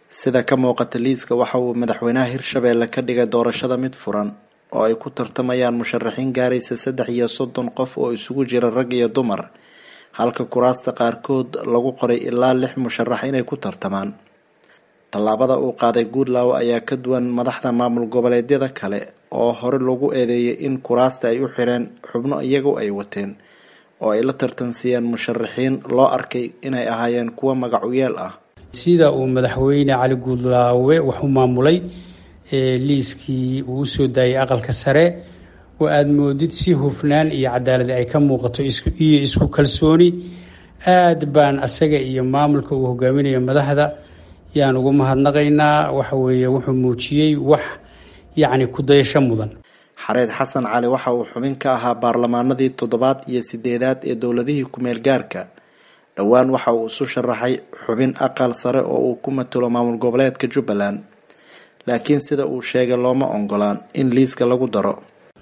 sida ka muuqata liiska waxa uu madaxweynaha hirshabeelle ka dhigay doorashada mid furan oo ay ku tartamayaan musharaxiin gaaraysa saddex iyo soddon qof oo isugu jira rag iyo dumar halka kuraasta qaarkood lagu qoray ilaa lix musharax inay ku tartamaan tallaabada uu qaaday goodlaw ayaa ka duwan madaxda maamul goboleedyada kale oo hore lagu eedeeyay in kuraasta ay u xireen xubno iyagu ay wateen oo ay la tartansiiyeen musharaxiin loo arkay inay ahaayeen kuwo magac u yeel ah sida uu madaxweyne cali guudlaawe wax u maamulay liiskii uu usoo daayay aqalka sare oo aada moodid si hufnaan iyo cadaalad ay ka muuqato iyo isku kalsooni aada baan asaga iyo maamulka uu hogaaminayo madaxda yaan ugu mahadnaqaynaa waxa weeye wuxuu muujiyey wax yacni kudayasho mudan xareed xasan cali waxa uu xubin ka ahaa baarlamaanadii toddobaad iyo sideedaad ee dowladihii ku-meel gaarka dhowaan waxa uu isu sharaxay xubin aqal sare oo uu ku matalo maamul goboleedka jubbaland laakiin sida uu sheegay looma ongolaan in liiska lagu daro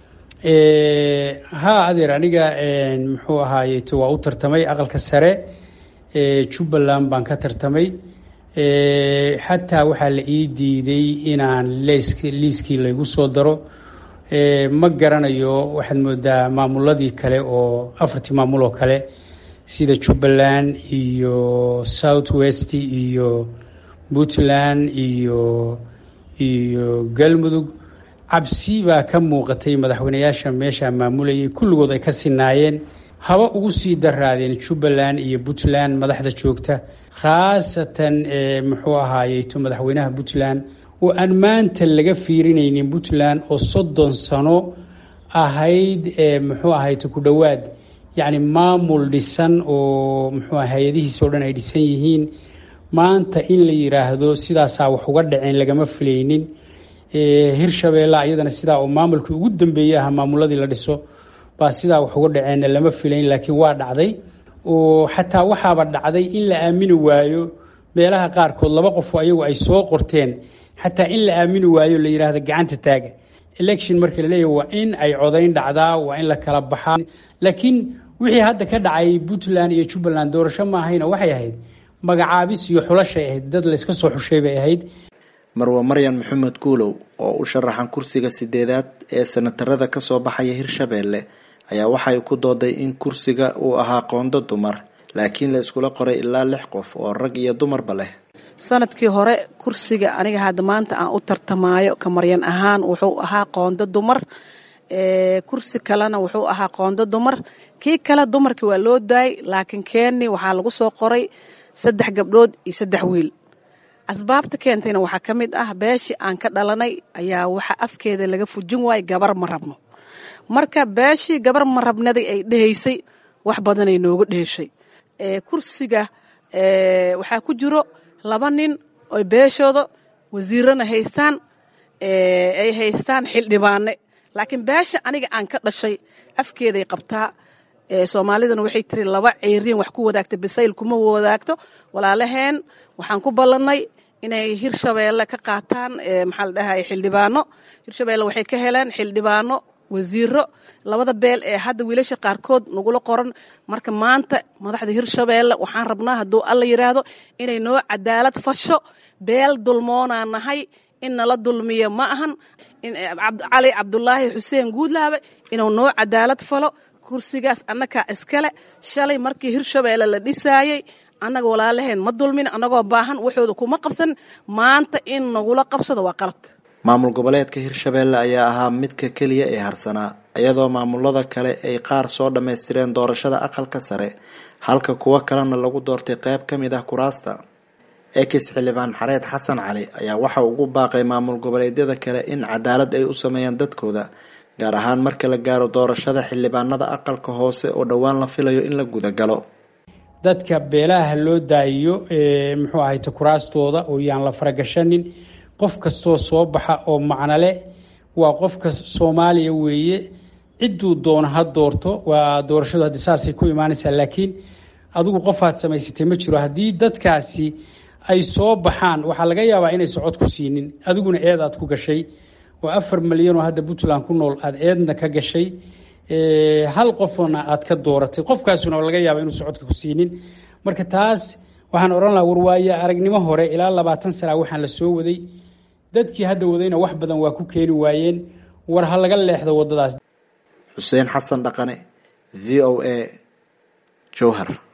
haa adeer aniga muxuu ahaaye waa u tartamay aqalka sare jubbaland baan ka tartamay xataa waxaa la ii diiday inaan lesk liiskii laygu soo daro ma garanayo waxaad moodaa maamuladii kale oo afartii maamul oo kale sida jubbaland iyo south west iyo puntland iyo iyo galmudug cabsi baa ka muuqatay madaxweyneyaasha meesha maamulayay kulligood ay ka sinaayeen haba ugu sii daraadeen jubbaland iyo puntland madaxda joogta khaasatan muxuu ahaayeto madaxweynaha puntland oo aan maanta laga fiirinaynin puntland oo soddon sano ahayd muxuu ahayto ku dhowaad yacni maamul dhisan oo muxuu hay-adihiis oo dhan ay dhisan yihiin maanta in la yiraahdo sidaasaa wax uga dhaceen lagama filaynin hirshabeelle iyadana sidaa oo maamulkii ugu dambeeyey aha maamuladii la dhiso baa sidaa wax uga dhaceenna lama filayn laakiin waa dhacday oo xataa waxaaba dhacday in la aamini waayo meelaha qaarkood laba qofoo ayagu ay soo qorteen xataa in la aamini waayo la yidhaahdo gacanta taaga election marka la leeyahy waa in ay codayn dhacdaa waa in la kala baxaa laakiin wixii hadda ka dhacay puntland iyo jubbaland doorasho ma ahayna waxay ahayd magacaabis iyo xulashay ahayd dad layska soo xushay bay ahayd marwe maryan maxamed guulow oo u sharaxan kursiga sideedaad ee sanatarada kasoo baxaya hirshabeelle ayaa waxay ku dooday in kursiga uu ahaa qoondo dumar laakiin la iskula qoray ilaa lix qof oo rag iyo dumarba leh sanadkii hore kursiga aniga hadda maanta aan u tartamaayo ka maryan ahaan wuxuu ahaa qoondo dumar kursi kalena wuxuu ahaa qoondo dumar kii kale dumarkii waa loo daayay laakiin keeni waxaa lagu soo qoray saddex gabdhood iyo saddex wiil asbaabta keentayna waxaa ka mid ah beeshii aan ka dhalanay ayaa waxa afkeeda laga fujin waayay gabar ma rabno marka beeshii gabar ma rabnaday ay dhehaysay wax badanay nooga dheeshay kursiga waxaa ku jiro laba nin oo beeshooda wasiirana haystaan ay haystaan xildhibaane laakiin beesha aniga aan ka dhashay afkeeday qabtaa soomaaliduna waxay tiri laba ceeriin wax ku wadaagta bisayl kuma wadaagto walaalaheen waxaan ku ballannay inay hirshabeelle ka qaataan maxaa la dhahay xildhibaano hirshabeelle waxay ka heleen xildhibaano wasiiro labada beel ee hadda wiilasha qaarkood nagula qoran marka maanta madaxda hirshabeelle waxaan rabnaa hadduu alla yidhaahdo inay noo cadaalad fasho beel dulmoonaa nahay in nala dulmiyo ma ahan cali cabdulaahi xuseen guudlaabe inuu noo cadaalad falo kursigaas annagaa iskale shalay markii hirshabeelle la dhisaayey annaga walaalaheen ma dulmin annagoo baahan waxooda kuma qabsan maanta in nagula qabsado waa qalad maamul goboleedka hirshabeelle ayaa ahaa midka keliya ee harsanaa iyadoo maamulada kale ay qaar soo dhammaystireen doorashada aqalka sare halka kuwo kalena lagu doortay qeyb ka mid ah kuraasta ekis xildhibaan xareed xasan cali ayaa waxa ugu baaqay maamul goboleedyada kale in cadaalad ay u sameeyaan dadkooda gaar ahaan marka la gaaro doorashada xildhibaanada aqalka hoose oo dhowaan la filayo in la gudagalo dadka beelaha loo daayiyo muxuu ahayta kuraastooda oo yaan la faragashanin qof kastoo soo baxa oo macnole waa qofka soomaaliya weeye cidduu doono ha doorto waa doorashadu haddi saasay ku imaanaysaa laakiin adigu qofaad samaysatay ma jiro haddii dadkaasi ay soo baxaan waxaa laga yaabaa inay socod ku siinin adiguna eed aad ku gashay oo afar milyan oo hadda puntland ku nool aada eedna ka gashay hal qofna aad ka dooratay qofkaasuna laga yaaba inuu socodka ku siinin marka taas waxaan odhan lahaa warwaaye aragnimo hore ilaa labaatan sana waxaan la soo waday dadkii hadda wadayna wax badan waa ku keeni waayeen war ha laga leexdo waddadaas xuseen xasan dhaqane v o a jowhar